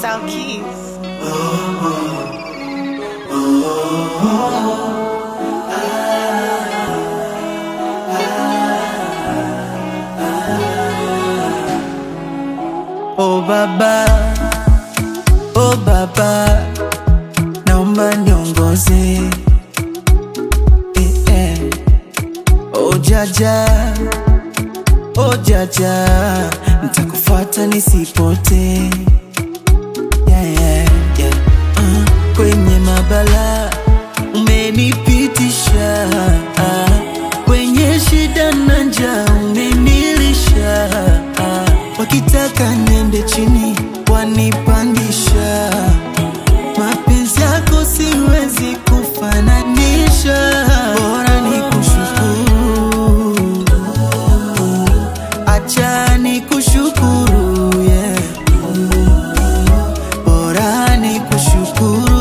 Style Keys. Oh baba, oh baba, naomba niongoze eh, eh. Oh jaja, oh jaja, nitakufuata nisipote yeah, yeah, yeah. Uh, kwenye mabala umenipitisha uh, kwenye shida na njaa umenilisha uh, wakitaka niende chini wanipandisha mapenzi yako siwezi kufananisha bora ni kushukuru acha ni kushukuru yeah. bora ni kushukuru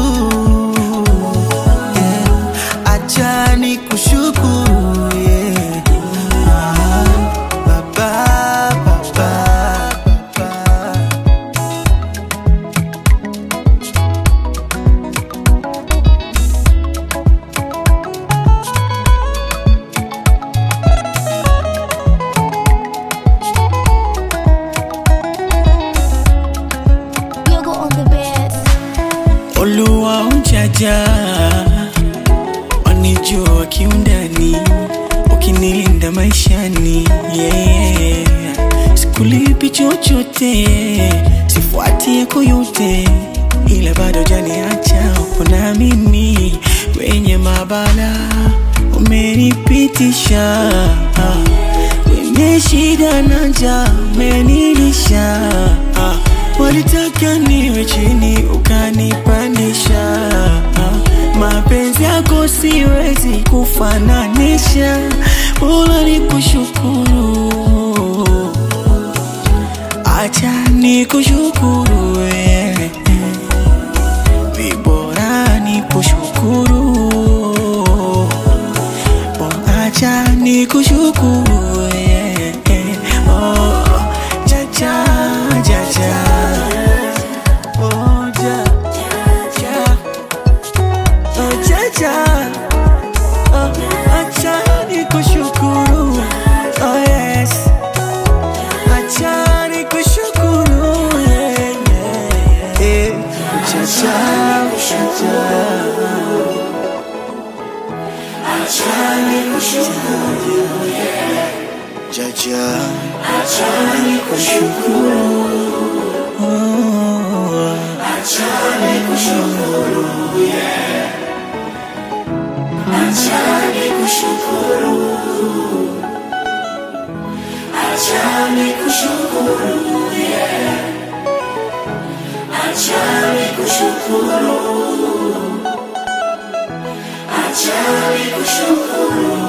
yeah. acha ni kushukuru yeah. ah, baba, baba, baba. Yoga on the bed. Oluwa ujaja wanijua kiundani, ukinilinda maishani yeah. Sikulipi chochote, sifuati yako yote, ila bado janiacha upo na mimi kwenye mabala umenipitisha kwenye shida na njaa umenilisha walitaka niwe chini ukanipandisha mapenzi yako siwezi kufananisha bora ni kushukuru acha ni kushukuru yeah. vibora ni kushukuru Oh, acha ni kushukuru yeah. oh, jaja, jaja. Oh, ja, ja. Oh, jaja. Oh, acha ni kushukuru oh, yes. Acha ni kushukuru yeah, yeah, yeah. Eh, jaja, jaja. Jaja, achani kushukuru, oh, achani kushukuru, yeah. Achani kushukuru, achani kushukuru, yeah. Achani kushukuru, achani kushukuru.